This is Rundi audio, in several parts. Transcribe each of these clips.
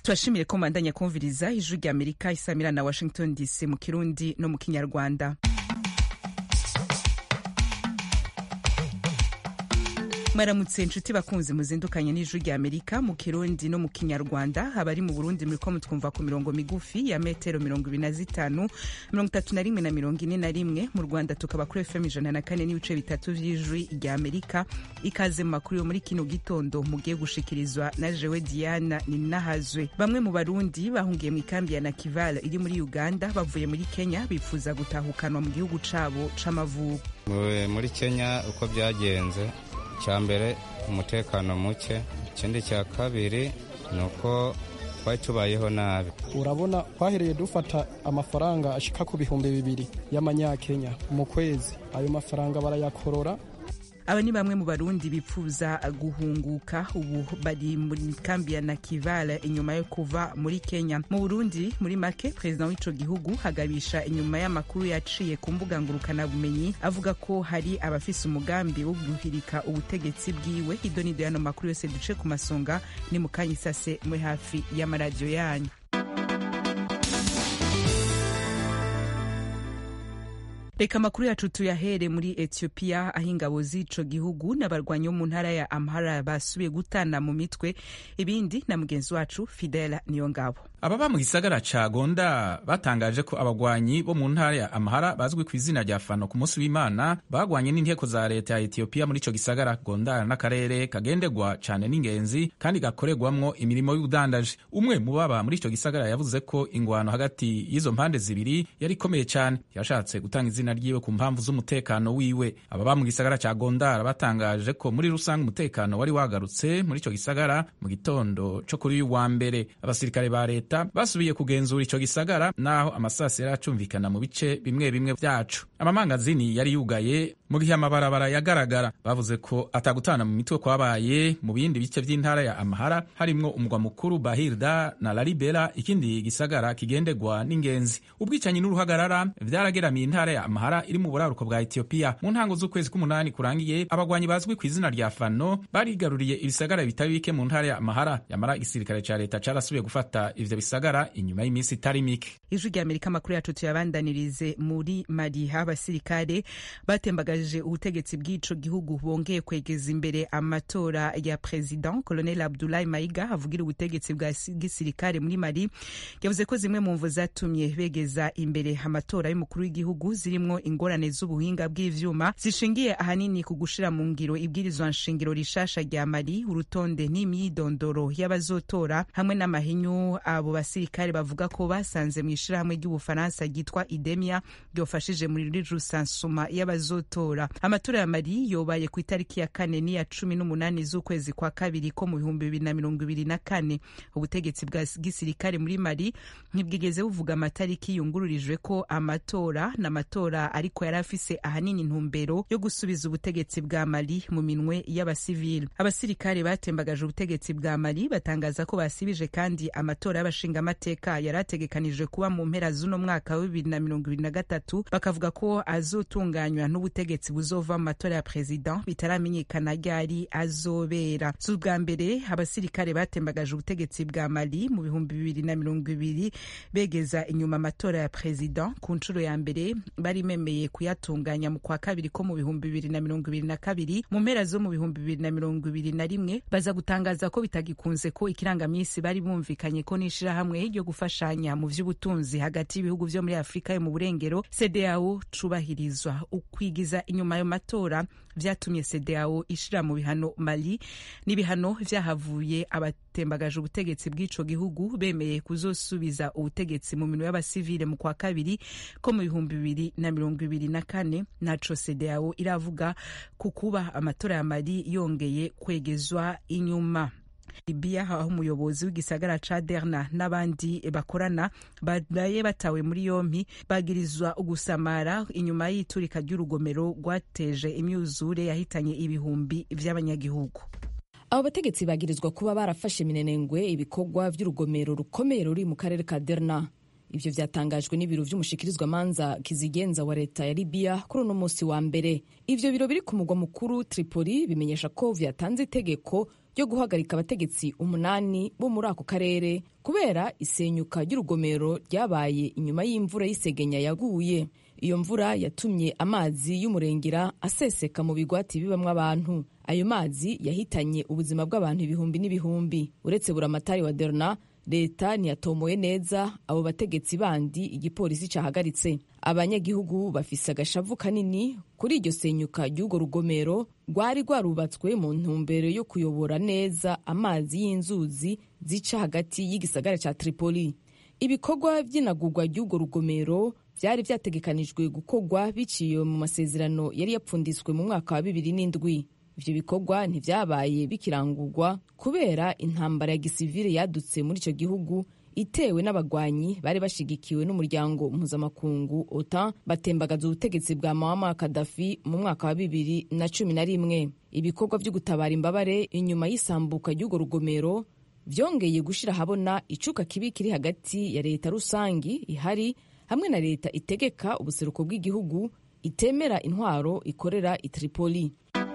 turashimiye ko mbandanya kumviriza ijwi rya amerika isamira na washington dc mu kirundi no mu kinyarwanda mwaramutse inshuti bakunzi muzindukanye n'ijwi rya amerika mu kirundi no mu kinyarwanda abari mu burundi muriko mutwumva ku mirongo migufi ya metero mirongo ibiri na zitanu mirongo itatu na rimwe na mirongo ine na rimwe mu rwanda tukaba kuri fm ijana na kane n'ibice bitatu vy'ijwi rya amerika ikaze mu makuru yo muri kino gitondo mugiye gushikirizwa na jewe diana ninahazwe bamwe mu barundi bahungiye mu ikambi ya nakival iri muri uganda bavuye muri kenya bifuza gutahukanwa mu gihugu cabo c'amavuko muri kenya uko byagenze icya mbere umutekano muke ikindi cya kabiri ni uko twari tubayeho nabi urabona twahereye dufata amafaranga ashika ku bihumbi bibiri y'amanyakenya mu kwezi ayo mafaranga barayakorora aba ni bamwe mu barundi bipfuza guhunguka ubu bari muri kambi ya nakivale inyuma yo kuva muri kenya mu burundi muri make perezida w'ico gihugu hagabisha inyuma y'amakuru yaciye ku mbuga ngurukanabumenyi avuga ko hari abafise umugambi wo guhirika ubutegetsi bwiwe ido nido y'ano makuru yose duce ku masonga ni mu kanya isase muri hafi y'amaradiyo yanyu reka amakuru yacu tuyahere muri ethiopia aho ingabo z'ico gihugu n'abarwanyi bo mu ntara ya amhara basubiye gutana mu mitwe ibindi na mugenzi wacu fidela niyo ngabo ababa mu gisagara ca gonda batangaje ko abagwanyi bo mu ntara ya amhara bazwi ku izina rya fano ku munsi w'imana bagwanye n'inteko za leta ya etiyopiya muri ico gisagara gonda n'akarere kagendegwa cane n'ingenzi kandi gakorerwamwo imirimo y'ubudandaji umwe mu baba muri ico gisagara yavuze ko ingwano hagati y'izo mpande zibiri yari ikomeye cane yashatse gutanga izina ryiwe ku mpamvu z'umutekano wiwe ababa mu gisagara ca gondara batangaje ko muri rusange umutekano wari wagarutse muri ico gisagara mu gitondo co kuri uyu wa mbere abasirikare ba leta basubiye kugenzura ico gisagara naho amasasi yari acumvikana mu bice bimwe bimwe vyacu amamangazini yari yugaye mu gihe amabarabara yagaragara bavuze ko atagutana mu mitwe kwabaye mu bindi bice vy'intara ya amahara harimwo umugwa mukuru bahirda na lalibela ikindi gisagara kigendegwa n'ingenzi ubwicanyi n'uruhagarara vyarageramiye intara ya amahara iri mu buraruko bwa etiyopiya mu ntango z'ukwezi k'umunani kurangiye abagwanyi bazwi ku izina rya fano barigaruriye ibisagara bitari bike mu ntara ya amahara yamara igisirikare ca leta carasubiye gufata ivyo bisagara inyuma y'iminsi itari mike ijwi rya amerika amakuru yacu tuyabandanirize muri mali aho abasirikare batembagaje ubutegetsi bw'ico gihugu bongeye kwegeza imbere amatora ya president colonel abdulahi maiga avugira ubutegetsi bwa gisirikare muri mali yavuze ko zimwe mu mvu zatumye begeza imbere amatora y'umukuru w'igihugu zirimwo ingorane z'ubuhinga bw'ivyuma zishingiye ahanini ku gushira mu ngiro ibwirizwa nshingiro rishasha rya mali urutonde n'imyidondoro y'abazotora hamwe n'amahinyu abo basirikare bavuga ko basanze mu ishirahamwe ry'ubufaransa ryitwa idemia ryofashije muri rusansuma y'abazotora amatora ya mali yobaye ku itariki ya kane n'iya cumi n'umunani z'ukwezi kwa kabiri ko mu bihumbi bibiri na mirongo ibiri na kane ubutegetsi bwa gisirikare muri mali ntibwigeze buvuga amatariki yungururijwe ko amatora n'amatora ariko yari afise ahanini intumbero yo gusubiza ubutegetsi bwa mali mu minwe y'abasivili abasirikare batembagaje ubutegetsi bwa mali batangaza ko basibije kandi amatora y'abashingamateka yari ategekanijwe kuba mu mpera z'uno mwaka wa bibiri na mirongo ibiri na gatatu bakavuga ko azotunganywa n'ubutegetsi buzova mu matora ya perezida bitaramenyekana ryari azobera si ubwa mbere abasirikare batembagaje ubutegetsi bwa mali mu bihumbi bibiri na mirongo ibiri begeza inyuma amatora ya perezida ku nshuro ya mbere bari memeye kuyatunganya mu kwa kabiri ko mu bihumbi bibiri na mirongo ibiri na kabiri mu mpera zo mu bihumbi bibiri na mirongo ibiri na rimwe baza gutangaza ko bitagikunze ko ikirangamisi bari bumvikanye ko n'ishirahamwe ryo gufashanya mu vy'ubutunzi hagati y'ibihugu vyo muri afurika yo mu burengero cdao cubahirizwa ukwigiza inyuma ayo matora vyatumye cdao ishira mu bihano mali n'ibihano vyahavuye abatembagaje ubutegetsi bw'ico gihugu bemeye kuzosubiza ubutegetsi mu minwe y'abasivile mu kwa kabiri ko mu bihumbi bibiri na mirongo ibiri na kane naco cdao iravuga ku kuba amatora ya mali yongeye kwegezwa inyuma libiya aho umuyobozi w'igisagara ca derna n'abandi bakorana baraye batawe muri yompi bagirizwa ugusamara inyuma y'iturika ry'urugomero rwateje imyuzure yahitanye ibihumbi vy'abanyagihugu abo bategetsi bagirizwa kuba barafashe minenengwe ibikorwa vy'urugomero rukomeye ruri mu karere ka derna ivyo vyatangajwe n'ibiro vy'umushikirizwamanza kizigenza wa leta ya libiya kuri uno munsi wa mbere ivyo biro biri ku mugwa mukuru tripoli bimenyesha ko vyatanze itegeko ryo guhagarika abategetsi umunani bo muri ako karere kubera isenyuka ry'urugomero ryabaye inyuma y'imvura y'isegenya yaguye iyo mvura yatumye amazi y'umurengera aseseka mu bigwati bibamwo abantu ayo mazi yahitanye ubuzima bw'abantu ibihumbi n'ibihumbi uretse buramatari wa derna leta ntiyatomoye neza abo bategetsi bandi igipolisi cahagaritse abanyagihugu bafise agashavu kanini kuri iryo senyuka ry'urwo rugomero rwari rwarubatswe mu ntumbero yo kuyobora neza amazi y'inzuzi zica hagati y'igisagara ca tripoli ibikorwa vy'inagurwa ry'urwo rugomero vyari vyategekanijwe gukorwa biciye mu masezerano yari yapfunditswe mu mwaka wa bibiri n'indwi ivyo bikorwa ntivyabaye bikirangurwa kubera intambara ya gisivile yadutse muri ico gihugu itewe n'abagwanyi bari bashigikiwe n'umuryango mpuzamakungu otan batembagaza ubutegetsi bwa Muammar Gaddafi mu mwaka wa bibiri na cumi na rimwe ibikorwa vyo gutabara imbabare inyuma y'isambuka ry'urwo rugomero vyongeye gushira habona icuka kibi kiri hagati ya leta rusangi ihari hamwe na leta itegeka ubuseruko bw'igihugu itemera intwaro ikorera i Tripoli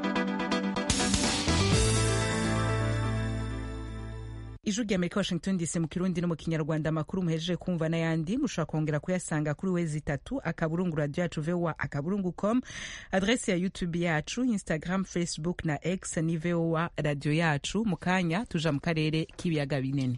ijwi rya amerika washington dc mu kirundi no mu kinyarwanda amakuru muhejeje kumva n'ayandi mushobora kongera kuyasanga kuri wezi itatu akaburungu radio yacu voa akaburungu com adresi ya youtube yacu instagram facebook na x ni voa radio yacu mu kanya tuja mu karere k'ibiyaga binini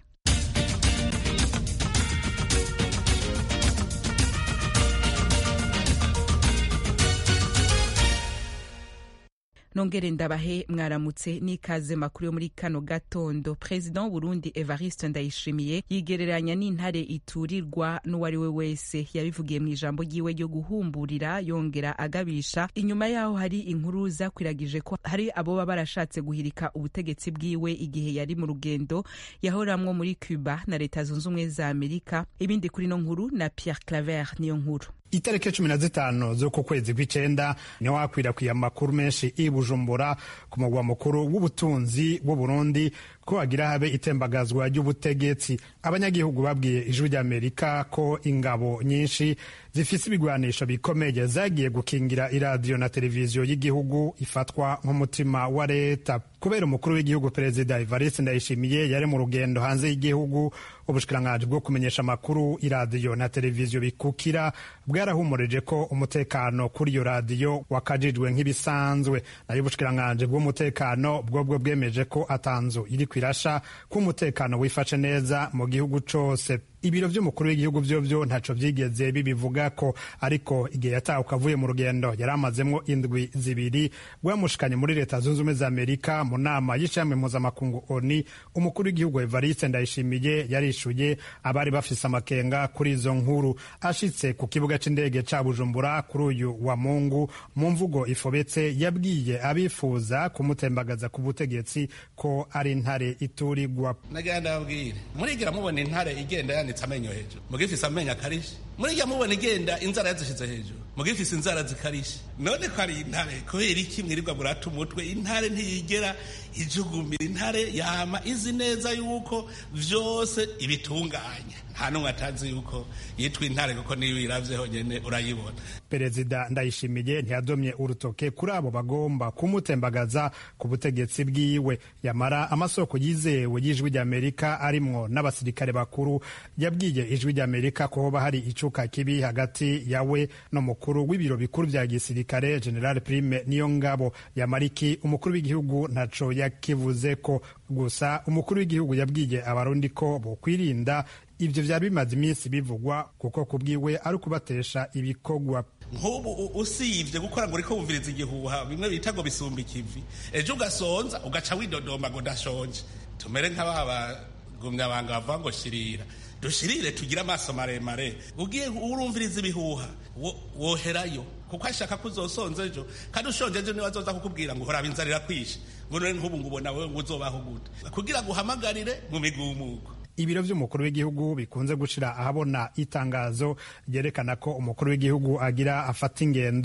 nongere ndabahe mwaramutse n'ikaze makuru yo muri kano gatondo perezida w'uburundi evariste ndayishimiye yigereranya n'intare iturirwa n'uwari we wese yabivugiye mu ijambo ryiwe ryo guhumburira yongera agabisha inyuma yaho hari inkuru zakwiragije ko hari abo baba barashatse guhirika ubutegetsi bwiwe igihe yari mu rugendo yahoramwo muri cuba na leta zunze ubumwe za amerika ibindi kuri no nkuru na pierre claver niyo nkuru itariki cumi na zitanu z'uku kwezi kw'icenda niho hakwirakwiye amakuru menshi i bujumbura ku mugwa mukuru w'ubutunzi w'uburundi ko hagira habe itembagazwa ry'ubutegetsi abanyagihugu babwiye ijwi ry'amerika ko ingabo nyinshi zifise ibigwanisho bikomeye zagiye gukingira iradiyo na televiziyo y'igihugu ifatwa nk'umutima wa leta kubera umukuru w'igihugu perezida evariste ndayishimiye yari mu rugendo hanze y'igihugu ubushikiranganji bwo kumenyesha amakuru iradiyo na televiziyo bikukira bwarahumurije ko umutekano kuri iyo radiyo wakajijwe nk'ibisanzwe nayo ubushikiranganji bw'umutekano bwobwo bwemeje ko atanzu iri kwirasha ko umutekano wifashe neza mu gihugu cose ibiro vy'umukuru w'igihugu vyovyo ntaco vyigeze bibivuga ko ariko igihe yatahuka avuye mu rugendo yari amazemwo indwi zibiri rwamushikanye muri leta zunze ubumwe za amerika mu nama y'ishami mpuzamakungu oni umukuru w'igihugu evariste ndayishimiye yarishuye abari bafise amakenga kuri izo nkuru ashitse ku kibuga c'indege ca bujumbura kuri uyu wa mungu mu mvugo ifobetse yabwiye abifuza kumutembagaza ku butegetsi ko ari intare iturirwa nagira ndababwire murigira mubona intare igenda yanitse amenyo hejuru mugifise amenyo akarishe murigira mubona igenda inzara yazishize hejuru mugifise inzara zikarishe none ko ari intare kubera iki mwirirwa murata umutwe intare ntiyigera ijugumira intare yama izi neza yuko vyose ibitunganya nta n'umwe atazi yuko yitwa intare kuko niyo uyiravye honyene urayibona perezida ndayishimiye ntiyadomye urutoke kuri abo bagomba kumutembagaza ku butegetsi bwiwe yamara amasoko yizewe y'ijwi ry'amerika arimwo n'abasirikare bakuru yabwiye ijwi ry'amerika ko hoba hari icuka kibi hagati yawe n'umukuru w'ibiro bikuru vya gisirikare general prime niyo ngabo yamariki umukuru w'igihugu ntaco yakivuze ko gusa umukuru w'igihugu yabwiye abarundi ko bokwirinda ivyo vyari bimaze iminsi bivugwa kuko kubwiwe ari ukubatesha ibikorwa nk'ubu usibye gukora ngo uriko wumviriza igihuha bimwe bita ngo bisumba ikivi ejo ugasonza ugaca widodomba ngo ndashonje tumere nk'ababa gumyabanga bavuga ngo shirira dushirire tugire amaso maremare ugiye urumviriza ibihuha woherayo kuko ashaka ko uzosonza ejo kandi ushonje ejo niwe azoza kukubwira ngo horaba inzara irakwishe ngo none nk'ubu ngo ubona wewe ngo uzobaho gute kugira ngo uhamagarire mu migumuko ibiro vy'umukuru w'igihugu bikunze gushira ahabona itangazo ryerekana ko umukuru w'igihugu agira afata ingendo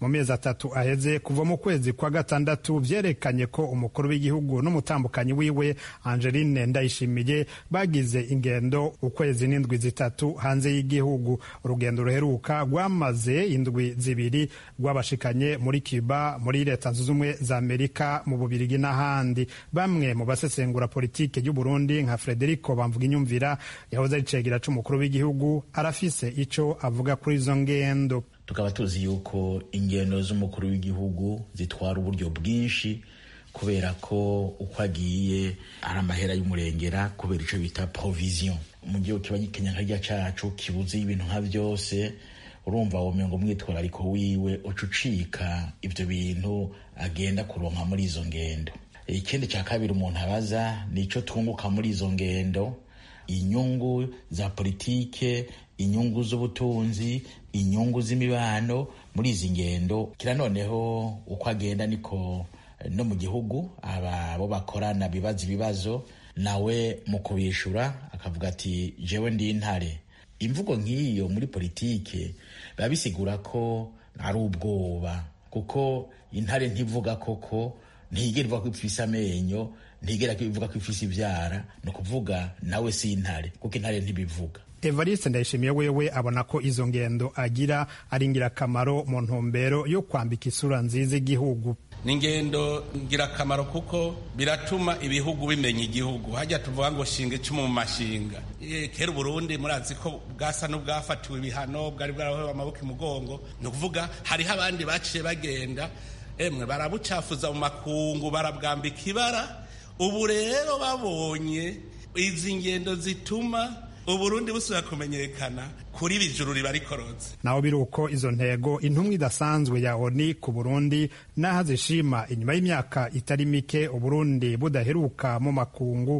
mu mezi atatu aheze kuva mu kwezi kwa gatandatu vyerekanye ko umukuru w'igihugu n'umutambukanyi wiwe Angeline Ndayishimiye bagize ingendo ukwezi n'indwi zitatu hanze y'igihugu urugendo ruheruka rwamaze indwi zibiri rwabashikanye muri Cuba muri leta zunze ubumwe za Amerika mu Bubirigi n'ahandi bamwe mu basesengura politike y'u Burundi nka Frederico bamvuga inyumvira yahoze ari cegera c'umukuru w'igihugu arafise ico avuga kuri izo ngendo tukaba tuzi yuko ingendo z'umukuru w'igihugu zitwara uburyo bwinshi kubera ko uko agiye ari amahera y'umurengera kubera ico bita provision mu gihugu kiba gikenya nkarya cacu kibuze ibintu nka vyose urumva womengo umwitwarariko wiwe uca ucika ivyo bintu agenda kuronka muri izo ngendo ikindi ca kabiri umuntu abaza nico twunguka muri izo ngendo inyungu za politike inyungu z'ubutunzi inyungu z'imibano muri izi ngendo kira noneho uko agenda niko no mu gihugu abo bakorana bibaza ibibazo nawe mu kubishura akavuga ati jewe ndi intare imvugo nk'iyo muri politike biba bisigura ko ari ubwoba kuko intare ntivuga koko ntigera ivuga ko ifise amenyo ntigera ivuga ko ifise ivyara ni ukuvuga nawe si intare kuko intare ntibivuga evariste ndayishimiye wewe abona ko izo ngendo agira ari ingirakamaro mu ntumbero yo kwambika isura nziza igihugu ni ingendo ngirakamaro kuko biratuma ibihugu bimenya igihugu hajya tuvuga ngo shinga icumu mu mashinga kera uburundi murazi ko bwasa n'ubwafatiwe ibihano bwari bwarahowe amaboko imugongo ni ukuvuga hariho abandi baciye bagenda emwe barabucafuza mu makungu barabwambika ibara ubu rero babonye izi ngendo zituma uburundi busubira kumenyekana kuri bijuru riba rikorotse naho biri uko izo ntego intumwa idasanzwe ya oni ku burundi n'aho zishima inyuma y'imyaka itari mike uburundi budaheruka mu makungu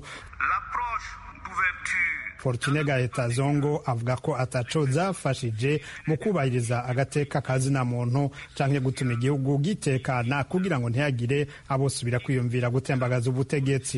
fortune gaheta zongo avuga ko ataco zafashije mu kubahiriza agateka kazina muntu canke gutuma igihugu gitekana kugira ngo ntihagire abosubira kwiyumvira gutembagaza ubutegetsi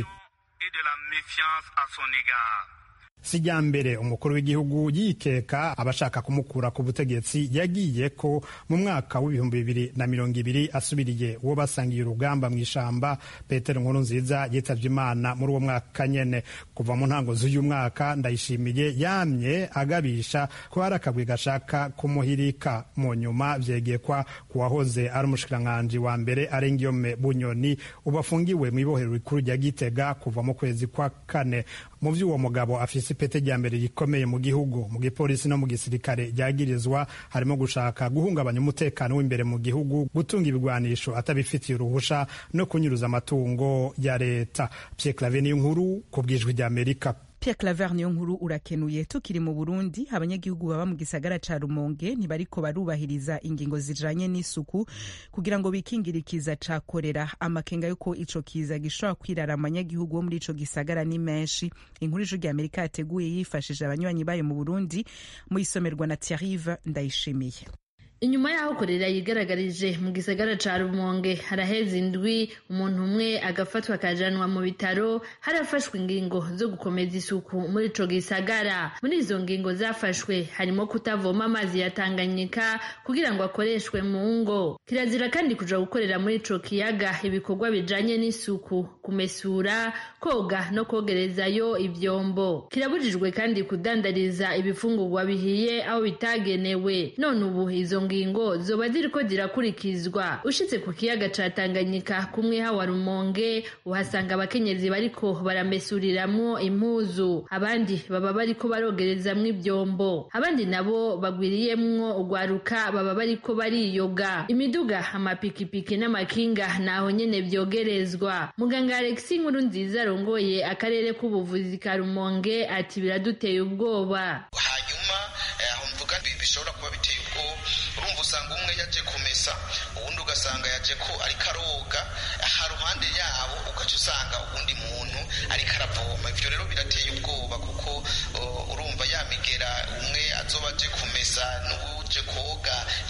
sijya mbere umukuru w'igihugu yikeka abashaka kumukura ku butegetsi yagiye ko mu mwaka w'ibihumbi bibiri na mirongo ibiri asubiriye uwo basangiye urugamba mu ishamba petero nkuru nziza yitabye imana muri uwo mwaka nyene kuva mu ntango z'uyu mwaka ndayishimiye yamye agabisha ko hari akagwi gashaka kumuhirika mu nyuma vyegekwa ku wahoze ari umushikiranganji wa mbere arengiyome bunyoni ubu afungiwe mu ibohero rikuru rya gitega kuva mu kwezi kwa kane mu vy'uwo mugabo afise ipete rya mbere rikomeye mu gihugu mu gipolisi no mu gisirikare ryagirizwa harimo gushaka guhungabanya umutekano w'imbere mu gihugu gutunga ibigwanisho atabifitiye uruhusha no kunyuruza amatungo ya leta Pierre Claver niyo nkuru ku bwijwi rya Amerika Pierre Claver niyo nkuru urakenuye tukiri mu Burundi abanyagihugu baba mu gisagara ca Rumonge ntibariko barubahiriza ingingo zijanye n'isuku kugira ngo bikingire ikiza ca korera amakenga yuko ico kiza gishobora kwirara abanyagihugu bo muri ico gisagara ni menshi inkuru ijwi rya Amerika yateguye yifashije abanywanyi bayo mu Burundi mu isomerwa na Thierry Ndayishimiye inyuma y'aho korera yigaragarije mu gisagara ca rumonge haraheze indwi umuntu umwe agafatwa akajanwa mu bitaro harafashwe ingingo zo gukomeza isuku muri ico gisagara muri izo ngingo zafashwe harimo kutavoma amazi ya tanganyika kugira ngo akoreshwe mu ngo kirazira kandi kuja gukorera muri ico kiyaga ibikorwa bijanye n'isuku kumesura koga no kogerezayo ivyombo kirabujijwe kandi kudandariza ibifungurwa bihiye aho bitagenewe none ubu izo ngingo zoba ziriko zirakurikizwa ushitse ku kiyaga ca Tanganyika kumwe hawa Rumonge uhasanga abakenyezi bariko baramesuriramwo impuzu abandi baba bariko barogerezamwo ivyombo abandi nabo bagwiriyemwo ugwaruka baba bariko bariyoga imiduga amapikipiki n'amakinga naho nyene vyogerezwa muganga Alexis Nkuru nziza arongoye akarere k'ubuvuzi ka Rumonge ati biraduteye ubwoba hanyuma aho mvuga bishobora kuba biteye ubwoba urumva usanga umwe yaje kumesa uwundi ugasanga yaje ko ariko aroga aha ruhande yabo ugaca usanga uwundi muntu ariko aravoma ivyo rero birateye ubwoba kuko urumva yamigera umwe azoba aje kumesa n'uwuje koga yikuye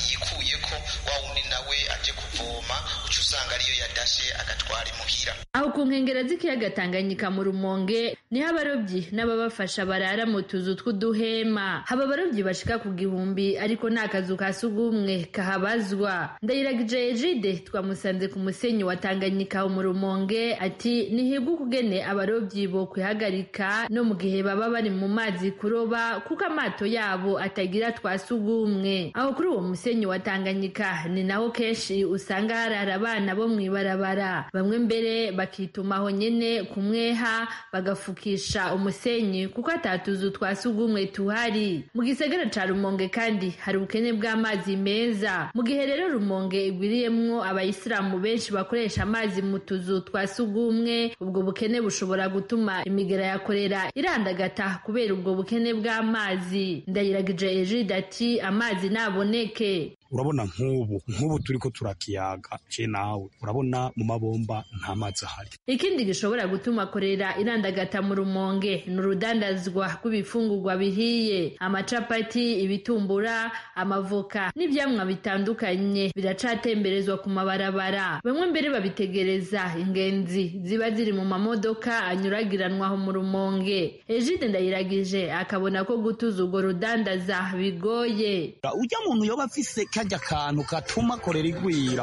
bihuye ko wa wundi nawe aje kuvoma uca usanga ariyo yadashe agatwara imuhira aho ku nkengero z'ikiyaga tanganyika mu rumonge niho abarobyi n'ababafasha barara mu tuzu tw'uduhema haba abarobyi bashika ku gihumbi ariko nta kazu ka sugumwe kahabazwa ndayiragije ejide twamusanze ku musenyi wa tanganyika mu rumonge ati nihibwe ukugene abarobyi bo kwihagarika no mu gihe baba bari mu mazi kuroba kuko amato yabo atagira twa sugumwe aho kuri uwo musenyi wa tanganyika ni naho kenshi usanga harara abana bo mw'ibarabara bamwe mbere bakitumaho nyene kumweha bagafukisha umusenyi kuko atatuzu twa sugumwe tuhari mu gisagara ca rumonge kandi hari ubukene bw'amazi meza mu gihe rero rumonge igwiriyemwo abayisilamu benshi bakoresha amazi mu tuzu twa sugumwe ubwo bukene bushobora gutuma imigera ya korera irandagata kubera ubwo bukene bw'amazi ndayiragije ejide ati amazi naboneke urabona nk'ubu nk'ubu turi ko turakiyaga je nawe urabona mu mabomba nta mazi ahari ikindi gishobora gutuma korera irandagata mu rumonge ni urudandazwa rw'ibifungurwa bihiye amacapati ibitumbura amavoka n'ivyamwa bitandukanye biracatemberezwa ku mabarabara bamwe mbere babitegereza ingenzi ziba ziri mu mamodoka anyuragiranwaho mu rumonge ejide ndayiragije akabona ko gutuza urwo rudandaza bigoye ujya muntu yoba afise kajya kantu katuma korera igwira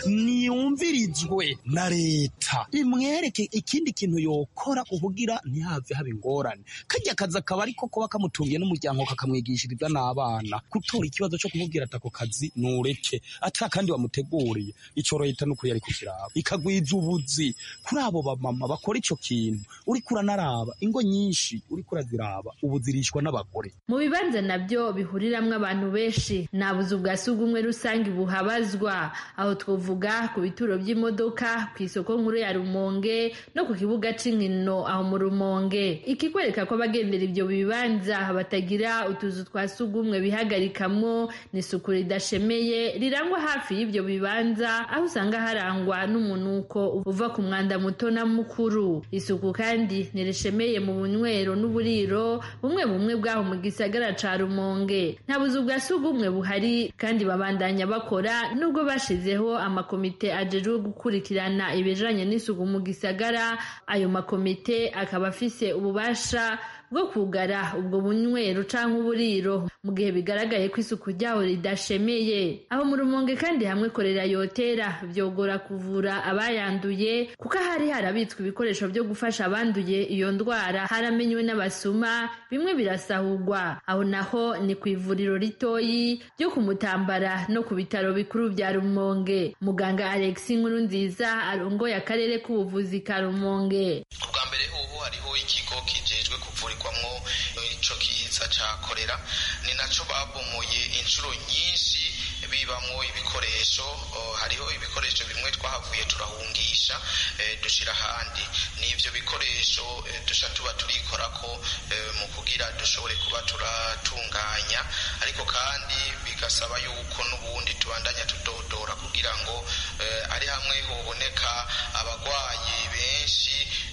niyumvirizwe na leta imwereke ikindi kintu yokora kuvugira ntihave haba ingorane kajya kazi akaba ariko kuba kamutungiye n'umuryango kakamwigishiriza n'abana gutora ikibazo cyo kumubwira ati ako kazi nureke ata kandi wamuteguriye icyo leta ni ukuri yari kukiraba ikagwiza ubuzi kuri abo bamama bakora icyo kintu uriko uranaraba ingo nyinshi uriko uraziraba ubu zirishwa n'abagore mu bibanza nabyo bihuriramwo abantu benshi nta buzu bwa sugumwe rusange buhabazwa aho twovuga ku bituro by'imodoka ku isoko nkuru ya rumonge no ku kibuga c'inkino aho mu rumonge ikikwereka ko abagendera ibyo bibanza batagira utuzu twa sugumwe bihagarikamwo ni isuku ridashemeye rirangwa hafi y'ibyo bibanza aho usanga harangwa n'umunuko uva ku mwanda muto na mukuru isuku kandi ntirishemeye mu bunywero n'uburiro bumwe bumwe bwaho mu gisagara ca rumonge nta buzu bwa sugumwe buhari kandi babandanya bakora nubwo bashizeho amakomite ajejwe gukurikirana ibijanye n'isuku mu gisagara ayo makomite akaba afise ububasha bwo kugara ubwo bunywero canke uburiro mu gihe bigaragaye ko isuku ryaho ridashemeye aho mu rumonge kandi hamwe korera yotera vyogora kuvura abayanduye kuko hari harabitswe ibikoresho vyo gufasha abanduye iyo ndwara haramenywe n'abasuma bimwe birasahurwa aho naho ni ku ivuriro ritoyi ryo kumutambara no ku bitaro bikuru vya rumonge muganga alex nkuru nziza arongoye akarere k'ubuvuzi ka rumonge ubwa mbere ubu hariho ikigo kijejwe kuvurirwamwo ico kiza ca korera ni naco babomoye inshuro nyinshi bibamwo ibikoresho hariho ibikoresho bimwe twahavuye turahungisha dushira ahandi n'ivyo bikoresho dusha tuba turikorako mu kugira dushobore kuba turatunganya ariko kandi bigasaba yuko n'ubundi tubandanya tudodora kugira ngo ari hamwe hoboneka abagwayi benshi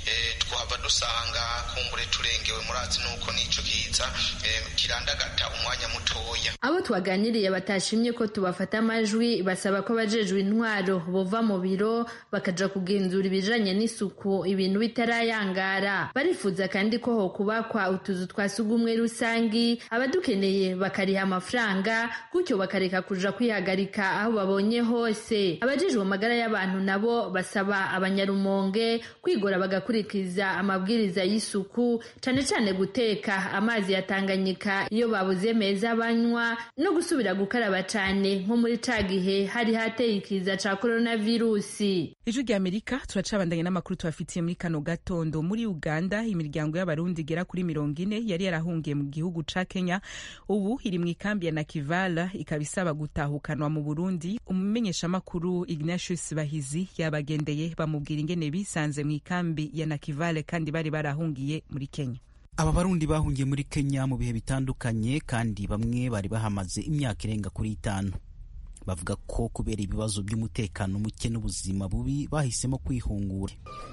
twaba dusanga kumbure turengewe murazi nuko n'ico kiza kirandagata umwanya mutoya abo twaganiriye batashimye ko tubafata amajwi basaba ko abajejwe intwaro bova mu biro bakaja kugenzura ibijanye n'isuku ibintu bitarayangara barifuza kandi ko hokubakwa utuzu twa sugumwe rusangi abadukeneye bakariha amafaranga gutyo bakareka kuja kwihagarika aho babonye hose abajejwe amagara y'abantu nabo basaba abanyarumonge kwigora bagakurikiza amabwiriza y'isuku cane cane guteka amazi ya Tanganyika iyo babuze meza banywa no gusubira gukaraba cane nko muri ca gihe hari hateye ikiza ca coronavirusi ijwi rya amerika turacabandanye n'amakuru tubafitiye muri kano gatondo muri uganda imiryango y'abarundi igera kuri mirongo ine yari yarahungiye mu gihugu ca kenya ubu iri mu ikambi ya nakivala ikaba isaba gutahukanwa mu burundi umumenyeshamakuru ignatius bahizi yabagendeye bamubwira ingene bisanze mu ikambi ya nakivale kandi bari barahungiye muri kenya aba barundi bahungiye muri kenya mu bihe bitandukanye kandi bamwe bari bahamaze imyaka irenga kuri itanu bavuga ko kubera ibibazo by'umutekano muke n'ubuzima bubi bahisemo kwihungura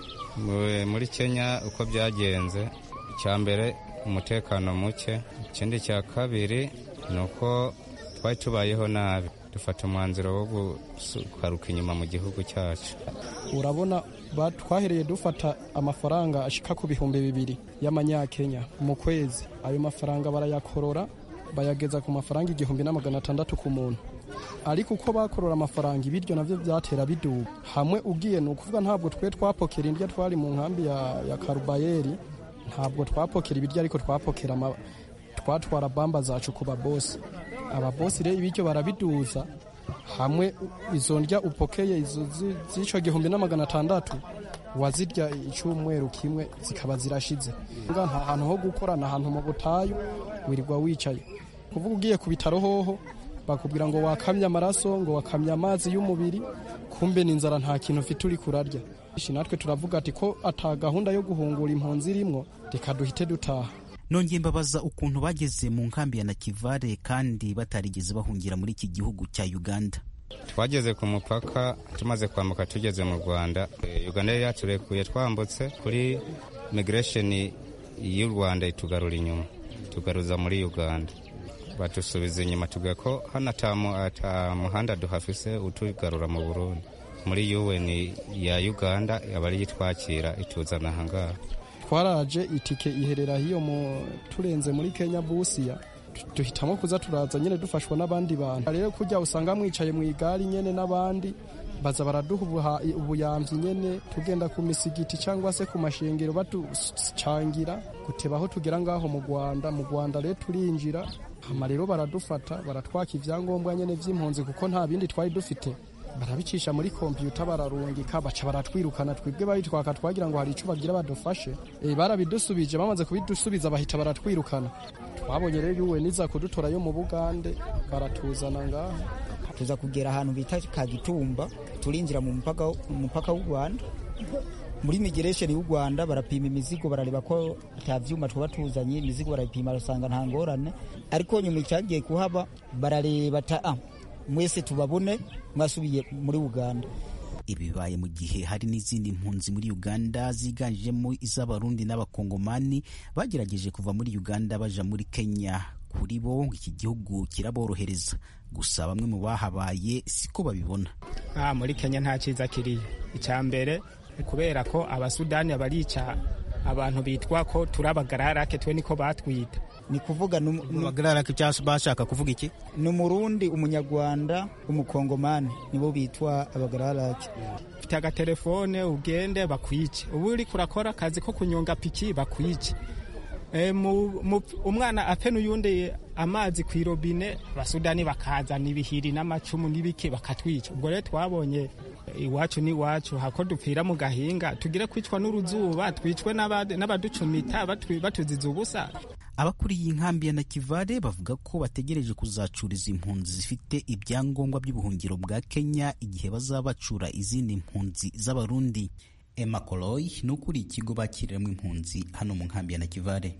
muri kenya uko byagenze icya mbere umutekano muke ikindi cya kabiri ni uko twari tubayeho nabi dufata umwanzuro wo gukaruka inyuma mu gihugu cyacu urabona twahereye dufata amafaranga ashika ku bihumbi bibiri y'amanyakenya mu kwezi ayo mafaranga barayakorora bayageza ku mafaranga igihumbi na magana atandatu ku muntu ariko uko bakorora amafaranga ibiryo navyo vyatera biduga hamwe ugiye ni ukuvuga ntabwo twe twapokera indya twari mu nkambi ya, ya karubayeri ntabwo twapokera ibiryo ariko twapokera twatwara bamba zacu ku babosi ababosi rero ibiryo barabiduza hamwe izo ndya upokeye izo z'ico gihumbi na magana atandatu wazirya icyumweru kimwe zikaba zirashize nta hantu ho gukorana ahantu mu butayu wirirwa wicaye kuvuga ugiye ku bitaro hoho bakubwira ngo wakamye amaraso ngo wakamye amazi y'umubiri kumbe n'inzara nta kintu ufite uri kurarya natwe turavuga ati ko ata gahunda yo guhungura impunzi irimwo reka duhite dutaha nongeye mbabaza ukuntu bageze mu nkambi ya nakivare kandi batarigeze bahungira muri iki gihugu cya uganda twageze ku mupaka tumaze kwambuka tugeze mu rwanda uganda yari yaturekuye twambutse kuri migration y'u rwanda itugarura inyuma tugaruza muri uganda batusubiza inyuma tuvuga ko hano ata muhanda duhafise utugarura mu burundi muri un ya uganda aba ariyo itwakira ituzana ahangaha twaraje itike iherera hiyo mu turenze muri kenya busiya duhitamo kuza turaza nyine dufashwa n'abandi bantu rero kujya usanga mwicaye mu igare nyine n'abandi baza baraduha ubuyambi nyine tugenda ku misigiti cyangwa se ku mashengero baducangira guteba aho tugera ngaho mu rwanda mu rwanda rero turinjira hama rero baradufata baratwaka ibyangombwa nyine by'impunzi kuko nta bindi twari dufite barabicisha muri kompiyuta bararungika baca baratwirukana twebwe babitwaka twagira ngo hari icyo bagira badufashe e, barabidusubije bamaze kubidusubiza bahita baratwirukana twabonye rero yuwe niza kudutora yo mu bugande baratuzana ngaho tuza kugera ahantu bita kagitumba turinjira mu mupaka w'u rwanda muri migration y'u rwanda barapima imizigo barareba ko ata vyuma tuba tuzanye imizigo barayipima basanga nta ngorane ariko nyuma icyagiye kuhaba barareba ta ah, mwese tubabone mwasubiye muri uganda ibi bibaye mu gihe hari n'izindi mpunzi muri uganda ziganjemo iz'abarundi n'abakongomani bagerageje kuva muri uganda baja muri kenya kuri bo iki gihugu kiraborohereza gusa bamwe mu bahabaye siko babibona ah, muri kenya nta cyiza kiriyo icya mbere kubera ko abasudani barica abantu bitwa ko turi abagararake twe niko batwita ni kuvuga abagararake cyangwa bashaka kuvuga iki ni umurundi umunyarwanda umukongomani nibo bitwa abagararake ufite agatelefone ugende bakwice ubu uri kurakora akazi ko kunyonga piki bakwice umwana ape n'uyundi amazi ku irobine abasudani bakazana ibihiri n'amacumu n'ibiki bakatwica ubwo rero twabonye iwacu n'iwacu hako dupfira mu gahinga tugire kwicwa n'uruzuba twicwe n'abaducumita batuziza ubusa abakuriye inkambi ya nakivale bavuga ko bategereje kuzacuriza impunzi zifite ibyangombwa by'ubuhungiro bwa kenya igihe bazaba bacura izindi mpunzi z'abarundi Emma Koloy ni ukuriye ikigo bakiriramo impunzi hano mu nkambi ya Nakivale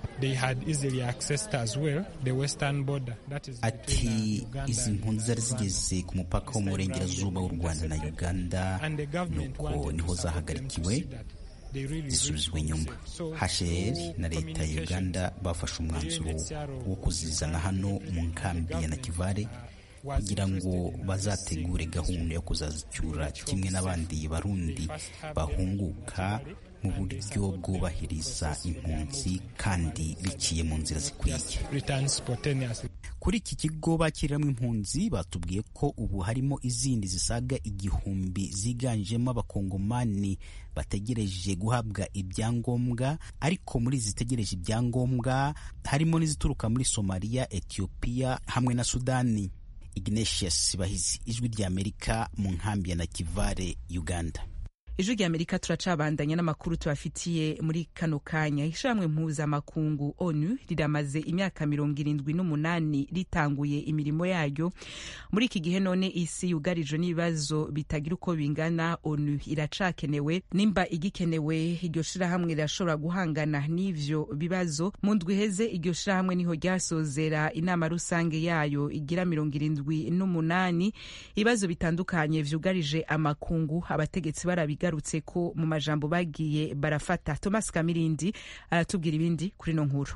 ati izi mpunzi zari zigeze ku mupaka wo mu burengerazuba w'u Rwanda na Uganda nuko niho zahagarikiwe zisubizwa inyuma HCR na leta ya Uganda bafashe umwanzuro wo kuzizana hano mu nkambi ya Nakivale kugira ngo bazategure gahunda yo kuzazicyura kimwe n'abandi barundi bahunguka mu buryo bwubahiriza impunzi kandi biciye mu nzira zikwiye kuri iki kigo bakiriramo impunzi batubwiye ko ubu harimo izindi zisaga igihumbi ziganjemo abakongomani bategereje guhabwa ibyangombwa ariko muri zitegereje ibyangombwa harimo n'izituruka muri somaliya etiyopiya hamwe na sudani Ignatius Bahizi ijwi rya Amerika mu nkambi ya Nakivale Uganda ijwi rya amerika turacabandanya n'amakuru tubafitiye muri kano kanya ishamwe mpuzamakungu onu riramaze imyaka mirongo irindwi n'umunani ritanguye imirimo yaryo muri iki gihe none isi yugarijwe n'ibibazo bitagira uko bingana onu iracakenewe nimba igikenewe iryo shirahamwe rirashobora guhangana n'ivyo bibazo mu ndwi iheze iryo shirahamwe niho ryasozera inama rusange yayo igira mirongo irindwi n'umunani ibibazo bitandukanye vyugarije amakungu abategetsi barabiga bigarutse ko mu majambo bagiye barafata thomas kamirindi aratubwira ibindi kuri no nkuru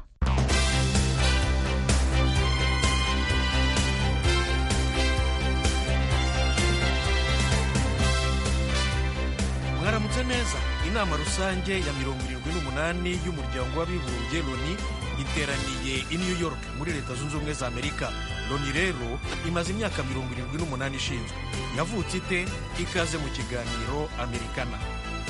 inama rusange ya mirongo irindwi n'umunani y'umuryango w'abibumbye loni iteraniye i new york muri leta zunze ubumwe za amerika loni rero imaze imyaka mirongo irindwi n'umunani ishinzwe yavutse ite ikaze mu kiganiro amerikana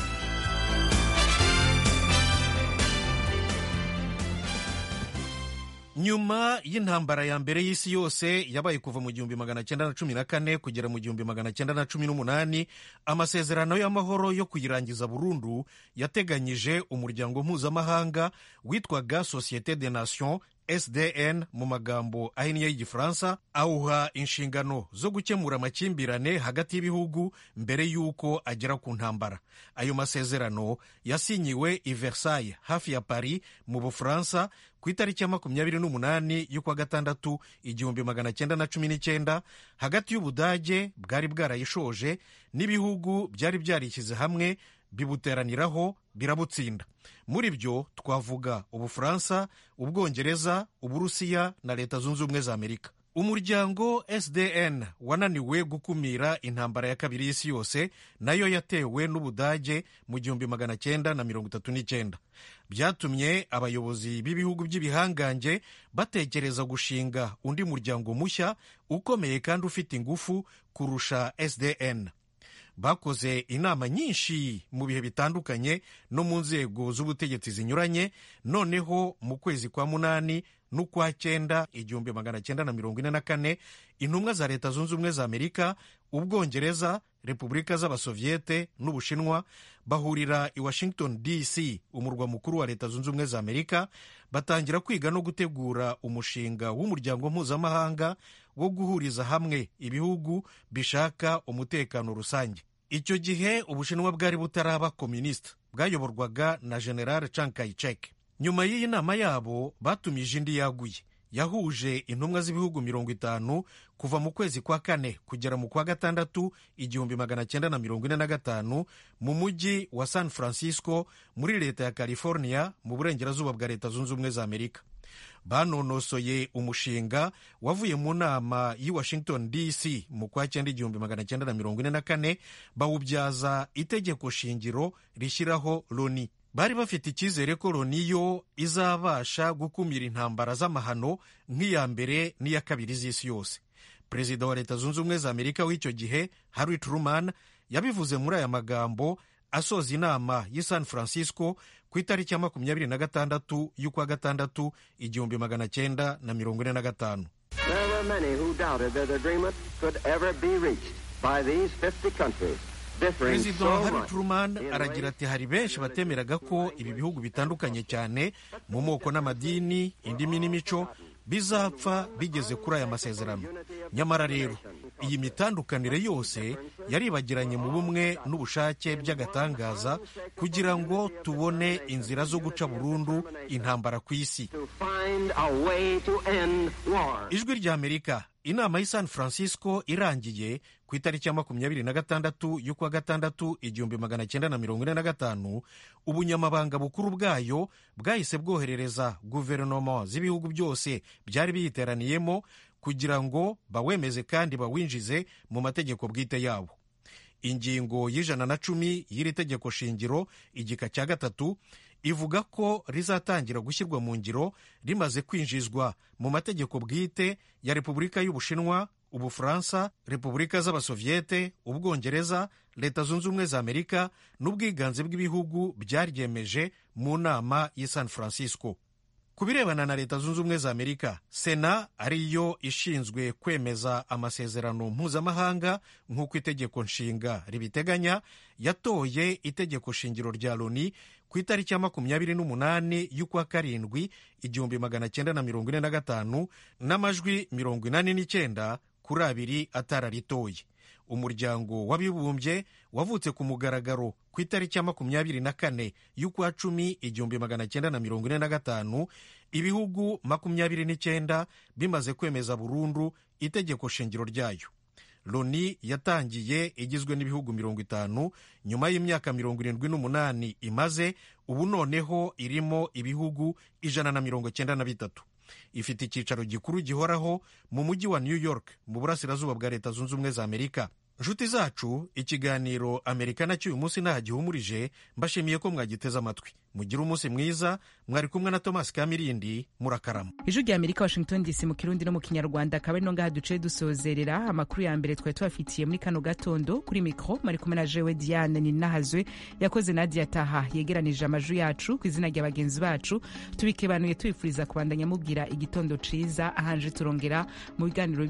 nyuma y'intambara ya mbere y'isi yose yabaye kuva mu gihumbi magana cyenda na cumi na kane kugera mu gihumbi magana cyenda na cumi n'umunani amasezerano y'amahoro yo kuyirangiza burundu yateganyije umuryango mpuzamahanga witwaga societe de nation sdn mu magambo ahinnye y'igifaransa awuha inshingano zo gukemura amakimbirane hagati y'ibihugu mbere y'uko agera ku ntambara ayo masezerano yasinyiwe i versailles hafi ya paris mu bufaransa ku itariki ya makumyabiri n'umunani y'ukwa gatandatu igihumbi magana cyenda na cumi n'icyenda hagati y'ubudage bwari bwarayishoje n'ibihugu byari byarishyize hamwe bibuteraniraho birabutsinda muri byo twavuga ubufaransa ubwongereza uburusiya na leta zunze ubumwe za amerika umuryango sdn wananiwe gukumira intambara ya kabiri y'isi yose nayo yatewe n'ubudage mu gihumbi magana cyenda na mirongo itatu n'icyenda byatumye abayobozi b'ibihugu by'ibihangange batekereza gushinga undi muryango mushya ukomeye kandi ufite ingufu kurusha sdn bakoze inama nyinshi mu bihe bitandukanye no mu nzego z'ubutegetsi zinyuranye noneho mu kwezi kwa munani n'ukwa cyenda igihumbi magana cyenda na mirongo ine na kane intumwa za leta zunze ubumwe za amerika ubwongereza repubulika z'abasoviyete n'ubushinwa bahurira i washington dc umurwa mukuru wa leta zunze ubumwe za amerika batangira kwiga no gutegura umushinga w'umuryango mpuzamahanga wo guhuriza hamwe ibihugu bishaka umutekano rusange icyo gihe ubushinwa bwari butaraba komunisita bwayoborwaga na general Chiang Kai-shek nyuma y'iyi nama yabo batumije indi yaguye yahuje intumwa z'ibihugu mirongo itanu kuva mu kwezi kwa kane kugera mu kwa gatandatu igihumbi magana cyenda na mirongo ine na gatanu mu mujyi wa san francisco muri leta ya california mu burengerazuba bwa leta zunze ubumwe za amerika banonosoye umushinga wavuye mu nama y'i washington dc mu kwa cyenda igihumbi magana cyenda na mirongo ine na kane bawubyaza itegeko shingiro rishyiraho loni bari bafite icyizere ko loni yo izabasha gukumira intambara z'amahano nk'iya mbere n'iya kabiri z'isi yose perezida wa leta zunze ubumwe za amerika w'icyo gihe harry truman yabivuze muri aya magambo asoza inama y'i san francisco ku itariki ya makumyabiri na gatandatu y'ukwa gatandatu igihumbi magana cyenda na mirongo ine na gatanu perezida hari truman aragira ati hari benshi batemeraga ko ibi bihugu bitandukanye cyane mu moko n'amadini indimi n'imico bizapfa bigeze kuri aya masezerano nyamara rero iyi mitandukanire yose yaribagiranye mu bumwe n'ubushake by'agatangaza kugira ngo tubone inzira zo guca burundu intambara ku isi ijwi rya amerika inama y'i san francisco irangiye ku itariki ya makumyabiri na gatandatu y'ukwa gatandatu igihumbi magana cyenda na mirongo ine na gatanu ubunyamabanga bukuru bwayo bwahise bwoherereza guverinoma z'ibihugu byose byari biyiteraniyemo kugira ngo bawemeze kandi bawinjize mu mategeko bwite yabo ingingo y'ijana na cumi y'iri tegeko shingiro igika cya gatatu ivuga ko rizatangira gushyirwa mu ngiro rimaze kwinjizwa mu mategeko bwite ya repubulika y'ubushinwa ubufaransa repubulika z'abasoviyete ubwongereza leta zunze ubumwe za amerika n'ubwiganze bw'ibihugu byaryemeje mu nama y'i san francisco ku birebana na leta zunze ubumwe za amerika sena ariyo ishinzwe kwemeza amasezerano mpuzamahanga nk'uko itegeko nshinga ribiteganya yatoye itegeko shingiro rya loni ku itariki ya makumyabiri n'umunani y'ukwa karindwi igihumbi magana cyenda na mirongo ine na gatanu n'amajwi mirongo inani n'icyenda kuri abiri atararitoye umuryango w'abibumbye wavutse ku mugaragaro ku itariki ya makumyabiri na kane y'ukwa cumi igihumbi magana cyenda na mirongo ine na gatanu ibihugu makumyabiri n'icyenda bimaze kwemeza burundu itegeko shingiro ryayo loni yatangiye igizwe n'ibihugu mirongo itanu nyuma y'imyaka mirongo irindwi n'umunani imaze ubu noneho irimo ibihugu ijana na mirongo cyenda na bitatu ifite icyicaro gikuru gihoraho mu mujyi wa new york mu burasirazuba bwa leta zunze ubumwe za amerika nshuti zacu ikiganiro amerikana cy'uyu munsi ntaho gihumurije mbashimiye ko mwagiteze amatwi mugire umunsi mwiza mwari kumwe na thomas kamirindi murakarama ijwi rya amerika washington dc mu kirundi no mu kinyarwanda akaba ari no ngaha duce dusozerera amakuru ya mbere twari tubafitiye muri kano gatondo kuri mikro mari kumwe na jewe diane ninahazwe yakoze nadia taha yegeranije amajwi yacu ku izina rya bagenzi bacu tubikebanuye tubifuriza kubandanya mubwira igitondo ciza ahanje turongera mu biganiro